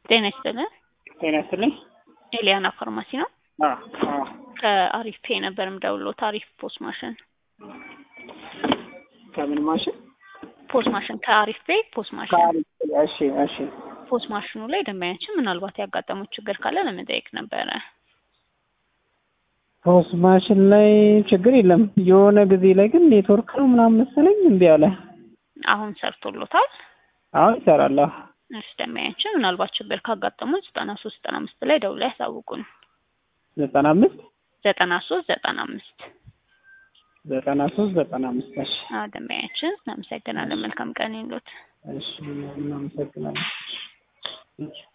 ጤና ይስጥልን። ጤና ይስጥልኝ። ኤሊያና ፋርማሲ ነው። አ አ ከአሪፍ ፔ ነበር የምደውልዎት። አሪፍ ፖስት ማሽን ከምን ማሽን? ፖስት ማሽን ከአሪፍ ፔ ፖስት ማሽን ከአሪፍ እሺ፣ እሺ። ፖስት ማሽኑ ላይ ደንበኛችን ምናልባት ያጋጠሙት ችግር ካለ ለመጠየቅ ነበረ። ፖስት ማሽን ላይ ችግር የለም። የሆነ ጊዜ ላይ ግን ኔትወርክ ነው ምናምን መሰለኝ እምቢ አለ። አሁን ሰርቶሎታል። አሁን ይሰራል። አዎ። እሺ ደንበኛችን ምናልባት ችግር ካጋጠሙት ዘጠና ሶስት ዘጠና አምስት ላይ ደውለው ያሳውቁን። ዘጠና አምስት ዘጠና ሶስት ዘጠና አምስት ዘጠና ሶስት ዘጠና አምስት እሺ፣ አዎ ደንበኛችን እናመሰግናለን። መልካም ቀን ይሉት። እሺ እናመሰግናለን። እሺ